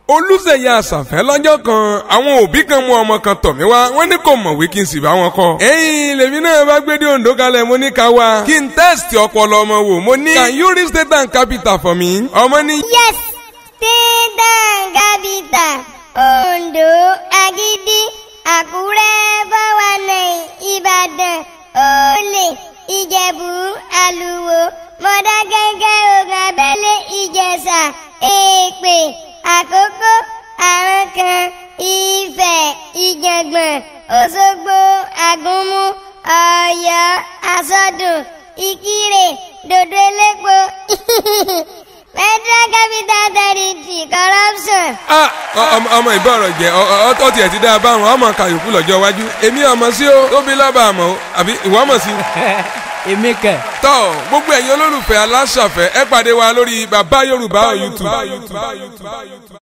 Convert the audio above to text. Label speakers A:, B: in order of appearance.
A: olùsẹ̀yẹ àṣàfẹ́ lọ́jọ́ kan àwọn òbí kan mú ọmọ kan tọ̀ mí wá wọ́n ní kò mọ̀wé kí n sì bá wọn kọ́. ẹ̀yin lèmi náà bá gbé dé Oǹdó kalẹ̀ mo ní ká wá kí n tẹ́sítì ọpọlọ ọmọ wò mo ní. can you read state and capital for me? ọmọ ní.
B: yes state and capital Oǹdó Agídí Àkúrẹ́ fọwọ́nà Ìbàdàn Olè Ìjẹ̀bú Àlùwò Mọ̀dákẹ́kẹ́ Ògùn Abẹ́lé Ìjẹ̀ṣà Èpè Àkókó Àrankàn Ifẹ̀ Ìjàngbọ̀n Òṣogbo Àgúnmu Ọ̀yọ́ Àsọdùn Ìkirè Dòdò Elépo Federal Capital Territory Corruption.
A: Ah, ọmọ ọmọ ìbọ̀rọ̀ jẹ́ ọ tiẹ̀ ti dáa báwọn ọmọ kàyọ̀kú lọ́jọ́ iwájú èmi ọmọ sí o tóbi lọ́ba àmọ́ o àbí ìwọ ọmọ sí.
C: èmi kẹ.
A: tọ́ gbogbo ẹ̀yin olólùfẹ́ aláṣàfẹ́ ẹ pàdé wa lórí bàbá Yorùbá on YouTube.